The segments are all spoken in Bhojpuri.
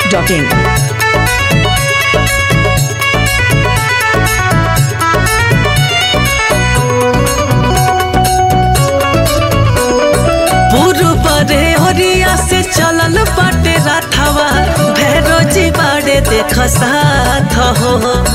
masti.in. पूर्व रे हरिया से चलल बाटे राथवा भैरोजी बाड़े देख साथ हो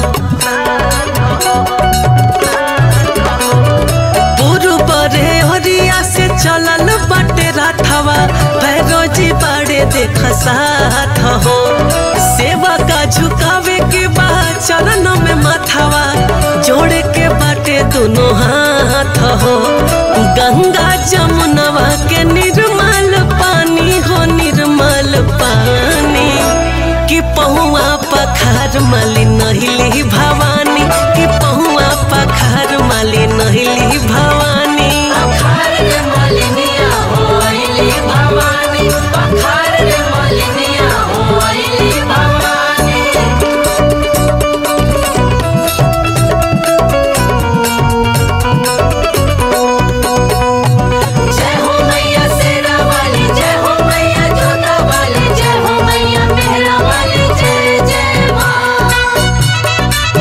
पूर्व रे हरिया से चलल बाटे राथवा भैरोजी बाड़े देख साथ हो सेवा का झुकावे के बाद चरण में माथावा जोड़े के बाटे दोनों हाथ हो गंगा जमुनवा के निर्मल पानी हो निर्मल पानी कि पहुआ पखार माली नहिली भवानी कि पहुआ पखार माली नहिली भवानी पखार रे मलिनिया होइली भवानी पखार रे मलिनिया होइली भवानी जय हो मैया शेरा वाली जय हो मैया जोता वाली जय हो मैया मेहरा वाली जय जय माँ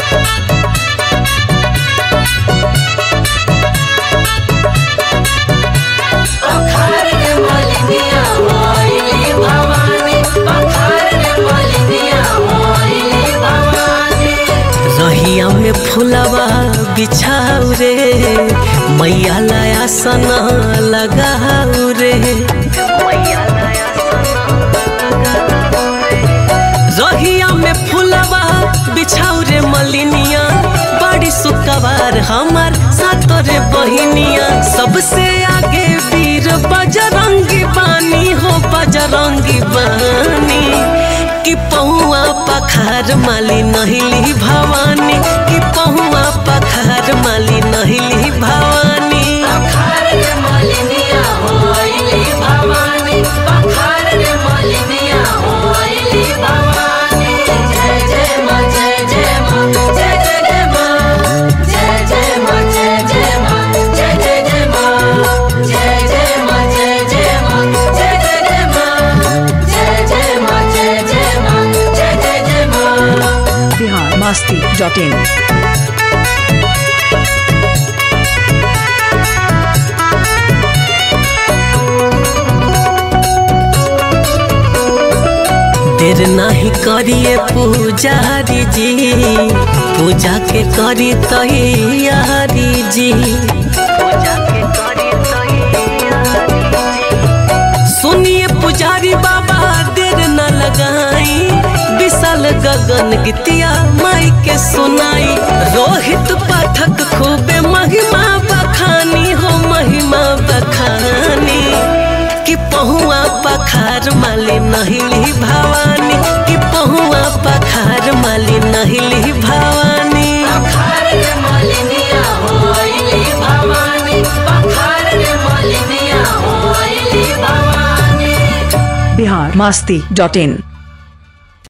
पखार रे मलिनिया होइली भवानी पखार रे मलिनिया होइली भवानी रहिया में फुलवा बिछाऊ रे मैया लाया सना लगाऊ रे रहिया में फुलवा बिछाऊ रे मलिनिया बड़ी सुकवार हमार सातोरे बहिनिया सबसे आगे वीर बजरंगी बानी हो बजरंगी बानी कि पहुआ पखार माली नहिली भवानी कि पहुआ पखार माली नहिली भवानी पखार रे मलिनिया होइली भवानी पखार रे मलिनिया होइली भवानी जय जय माँ जय जय माँ जय जय जय माँ जय जय माँ जय जय माँ जय जय जय माँ जय जय माँ जय जय माँ जय जय जय माँ जय जय माँ जय जय माँ जय जय जय माँ Bihar masti.in. देर नहीं करिए पुजारी जी पूजा के करी तैयारी जी सुनिए पुजारी बाबा देर न लगाई विशाल गगन गीतिया माई के सुनाई रोहित पाठक खूबे महिमा बखानी हो महिमा बखानी कि पहुआ पखार माली नहिली भवानी कि पहुआ पखार माली नहिली भवानी पखार रे मलिनिया होइली भवानी पखार रे मलिनिया होइली भवानी Bihar masti.in.